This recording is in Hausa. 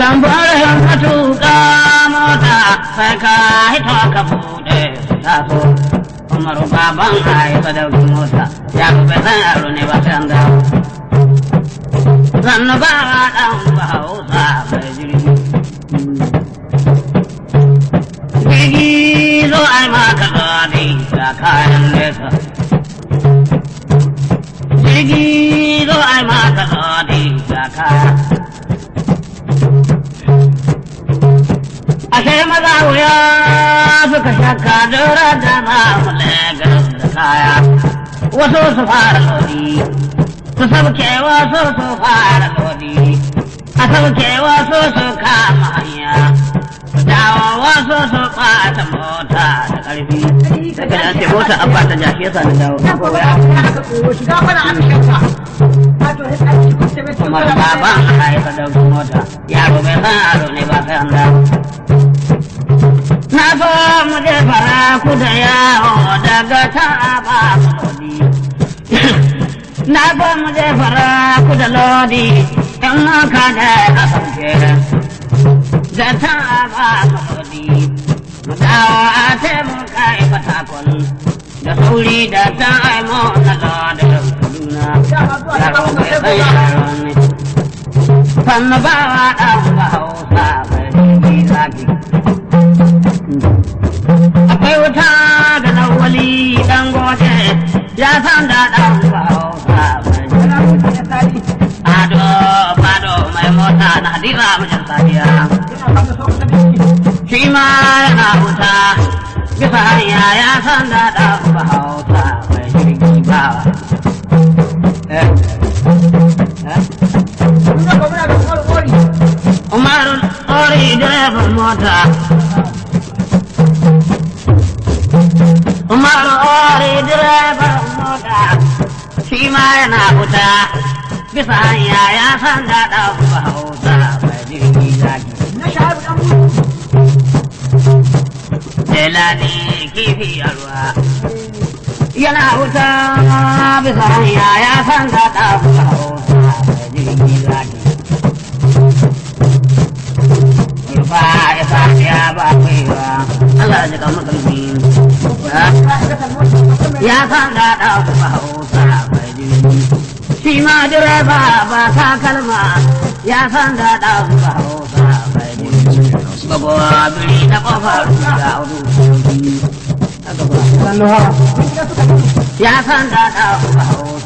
Tambarin matuƙa mota sai ka hito ka buɗe su taso. Umaru baban haifa da mota ya bai san yaro ne ba sai an dawo. Sannu ba ɗan ba hausa mai jirgi. Jirgi zo ai maka zaɗi da kayan nesa. Jirgi zo ai maka zaɗi da kayan ashe maza wuya suka shakka dora da mamu Legas da kaya wasu su fara lodi su sauke wasu su fara lodi a sauke wasu su kama hanya su dawo wasu su ɓata mota da ƙarfi daga da ce mota an ɓata jashi yasa na dawo kuma baban a haifa da mota yaro bai san aro ne ba sai an dawo Na so mu je fara ku da yawo daga ta ba lodi. Na so mu je fara ku da lodi in maka da a sauke. Da ta ba lodi. Mu dawo a te mu kai fatakon. Da sauri da ta aimo na lodin Kaduna. Yaro bai san yaro ne. Sannu ba wa ɗan ba hausa bai jiki zaki. akwai wuta da lawali dan gote ya san da dan bauta ado fado mai mota na hadira mijin sadiya shi ma yana wuta bisa hanya ya san da dan bauta mai jirgi ba Umaru ori direban mota Umaru ori direban mota shi ma yana wuta bisa hanya ya san da ɗan hausa mai jirgi zaki. Jelani kifi a ruwa yana wuta bisa hanya ya san da ɗan hausa mai jirgi zaki. Rufa isa ya ba kwaiwa Allah ji kan makalmi. ya san da ɗauka hausa mai jirgi shi ma direba ba ta kalma ya san da ɗauka hausa mai jirgi bagowa biri na ƙofar da hudu ya san da ɗauka hausa